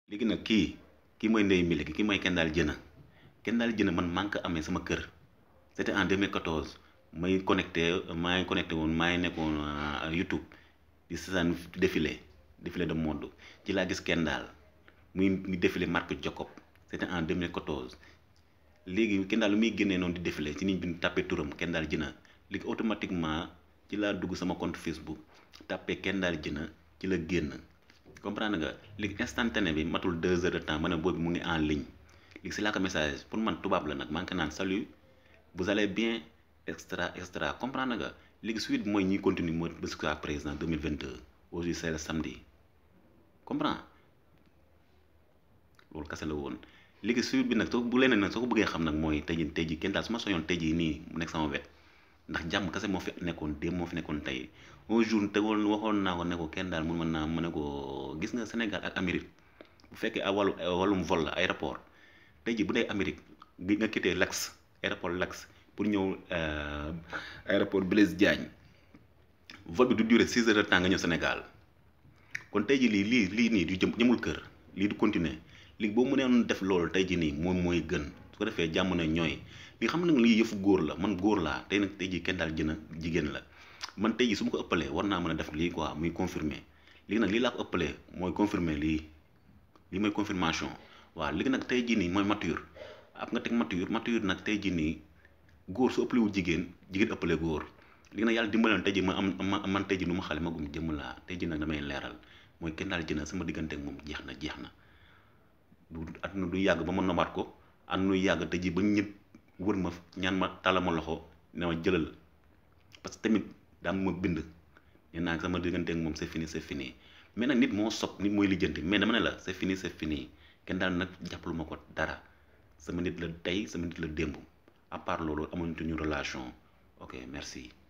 léegi nag kii kii mooy Ndeye Mbile kii mooy Kendall Jenner Kendall Jenner man maa ngi ko amee sama kër c'était en 2014 may connecté maa ngi connecté woon maa ngi nekkoon YouTube di seetaan défilé défilé de mode ci laa gis Kendall muy défilé marque Jacob c'était en 2014 léegi Kendall lu muy génnee noonu di défilé ci nit bi tàppee turam Kendall Jenner léegi automatiquement ci laa dugg sama compte Facebook tàppee Kendall Jenner ci la génn comprendre nga léegi instantané bi matul deux heures de temps ma ne boobu mu ngi en ligne léegi si laa ko message pour man tubaab la nag maa ngi ko naan salut vous allez bien extra extra comprendre nga léegi suite bi mooy ñuy continue mooy jusqu'à présent 2022 aujourd'hui c'est le samedi comprends loolu kase la woon léegi suite bi nag soo bu leneen nag soo ko bëggee xam nag mooy tey jii tey jii kenn daal su ma soñoon tey jii nii mu nekk sama wet ndax jàmm kase moo fi nekkoon démb moo fi nekkoon tey un jour tegoon waxoon naa ko ne ko kenn daal mun mën naa mu ne ko gis nga Sénégal ak Amérique bu fekkee a wàllu wàllum vol la aéroport tey jii bu dee Amérique gi nga quitté Lax aéroport Lax pour ñëw aéroport Blaise Diagne vol bi du durer six heures de temps nga ñëw Sénégal kon tey jii lii lii lii nii du jëm jëmul kër lii du continuer léegi boo mënee def loolu tey jii nii moom mooy gën su ko defee jàmm na ñooy li xam nag lii yëfu góor la man góor laa tey nag tey jii kenn daal jën a jigéen la man tey jii su ma ko ëppalee war naa mën a def lii quoi muy confirmer léegi nag lii laa ko ëppalee mooy confirmer lii lii mooy confirmation waaw léegi nag tey jii nii mooy mature ab nga teg mature mature nag tey jii nii góor su ëppalewul jigéen jigéen ëppale góor léegi nag yàlla dimbaloon tey jii ma am ma man tey jii nu ma xale ma gum jëmm laa tey jii nag damay leeral mooy kenn daal jëna sama diggante ak moom jeex na jeex na du àdduna du yàgg ba ma nomaat ko àdduna du yàgg tey jii ba ñëpp wër ma ñaan ma tàlla ma loxo ne ma jëlal parce que tamit daa ma bind nee naa sama diggante ak moom c'est fini c'est fini mais nag nit moo sob nit mooy lijjanti mais dama ne la c'est fini c'est fini kenn daal nag jàppalu ma ko dara sama nit la tey sama nit la démb à part loolu amuñu relation ok merci